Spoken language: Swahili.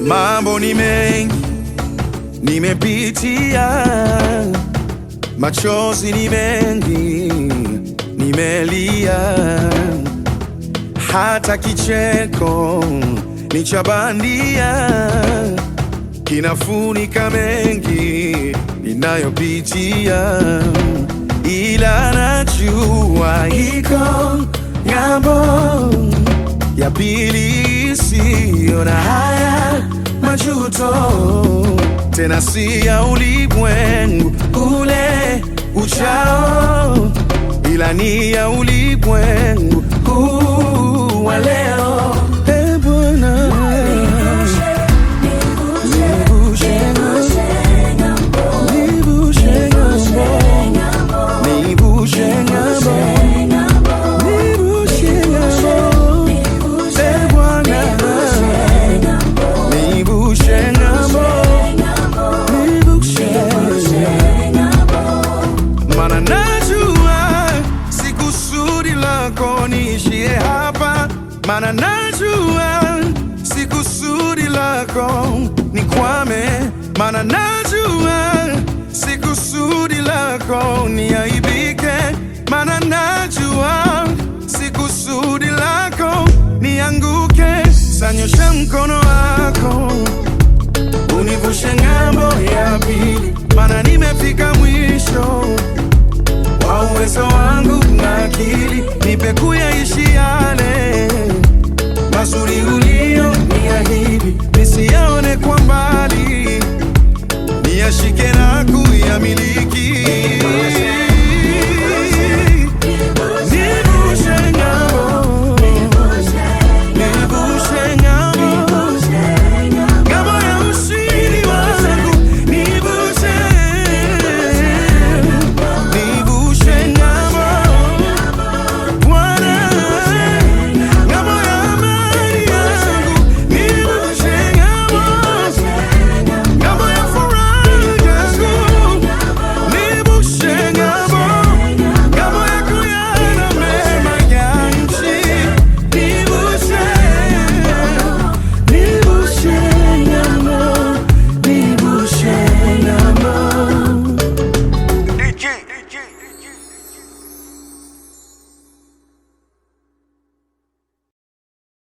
Mambo ni mengi nimepitia, machozi ni mengi nimelia, hata kicheko ni cha bandia kinafunika mengi ninayopitia, ila najua iko ng'ambo ya pili isiyo na haya majuto, tena si ya ulimwengu ule uchao, ila ni ya ulimwengu huu wa leo. Eh, Bwana, nivushe ng'ambo, nivushe ng'ambo, nivushe ng'ambo, nivushe ng'ambo. Eh, Bwana, nivushe ng'ambo, nivushe Mana najua si kusudi lako niishie hapa, mana najua si kusudi lako nikwame, mana najua si kusudi lako niaibike, mana najua si kusudi lako nianguke. Sanyosha mkono wako univushe ng'ambo ya pili, mana nimefika mwisho wa uwezo wangu na akili, nipe kuyaishi yale mazuri uli